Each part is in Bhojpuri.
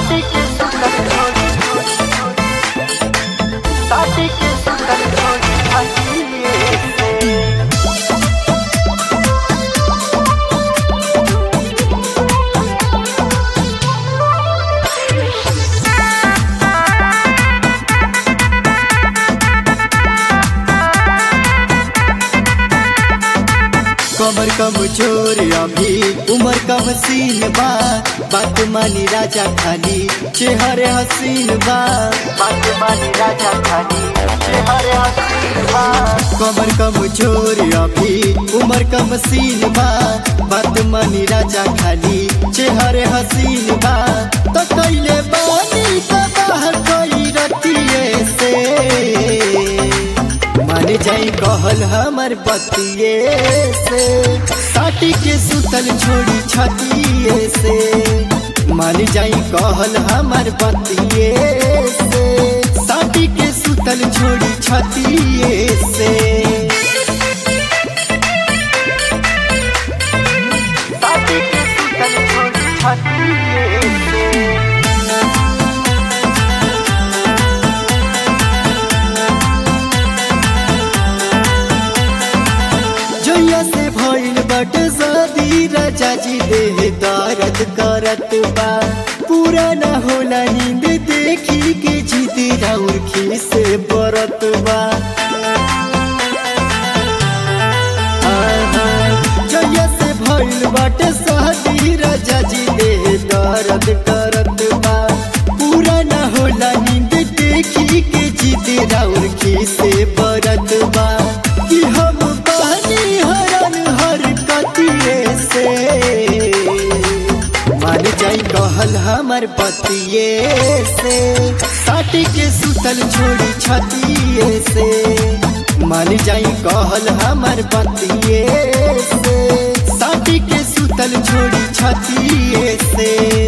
साथी के सुंदर छोड़ी साथी के सुंदर छोड़ी हंसिए से कमर कम जोर अभी उमर कम सीन बा बात मानी राजा खाली चेहरे हसीन बा बात मानी राजा खाली चेहरे हसीन बा कमर कम जोर अभी उमर कम सीन बा बात मानी राजा खाली चेहरे हसीन बा तो कैले बानी का बाहर कोई रतिये से मान जाई कहल हमर बतिये से साटी के सुतल छोड़ी छतिये से मान जाई कहल हमर बतिये से साटी के सुतल छोड़ी छतिये से साथी के सुंदर छोड़ी हंसिए से जोया से भइल बट शादी राजा जी देह दर्द करत बा पूरा न होला नींद देखी के जीती राउर से बरत बा आहा, जोया से भइल बट शादी राजा जी देह दर्द करत बा पूरा न होला नींद देखी के जीती राउर से बरत बा कि हम बहनी हरन हर कतिये से मान जाई कहल हमर पतिये से साटी के सुतल छोड़ी छतिये से मान जाई कहल हमर पतिये से साटी के सुतल छोड़ी छतिये से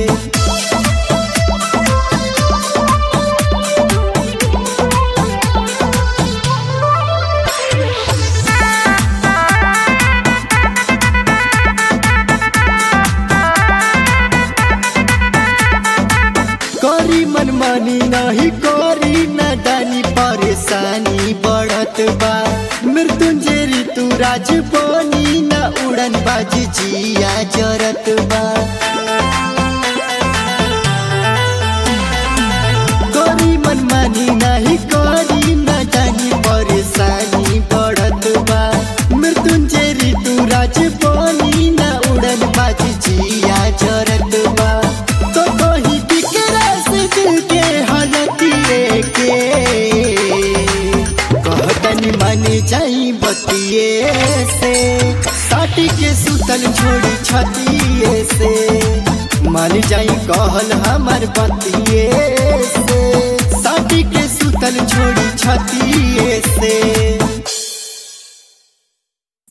करी मनमानी नहीं करी नदानी परेशानी बढ़त बा मृत्युंजय ऋतु राज बनी न उड़न बाजी जिया जरत बा करी मनमानी नहीं करी नदानी परेशानी बढ़त बा मृत्युंजय ऋतु राज बनी न उड़न बाजी जिया जरत बा तो कहीं बिकरा से दिल के हालतिए के कहतनी माने जाई बतिए से साटी के सुतल छोड़ी छतिए से मान जाई कहल हमर बतिए से